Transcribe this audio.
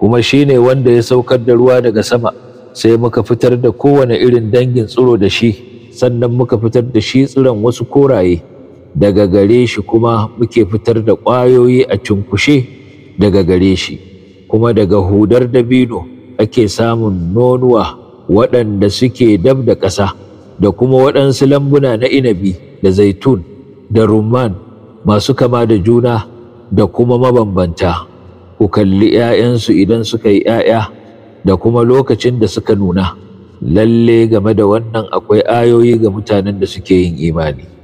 kuma shi ne wanda ya saukar da ruwa daga sama sai muka fitar da kowane irin dangin tsiro da shi sannan muka fitar da shi tsiron wasu koraye daga gare shi kuma muke fitar da ƙwayoyi a cunkushe daga gare shi kuma daga hudar dabino ake samun nonuwa waɗanda suke dab da ƙasa da kuma waɗansu lambuna na inabi da zaitun da rumman masu kama da juna da kuma mabambanta ku kalli ‘ya'yansu idan suka yi ‘ya'ya da kuma lokacin da suka nuna lalle game da wannan akwai ayoyi ga mutanen da suke yin imani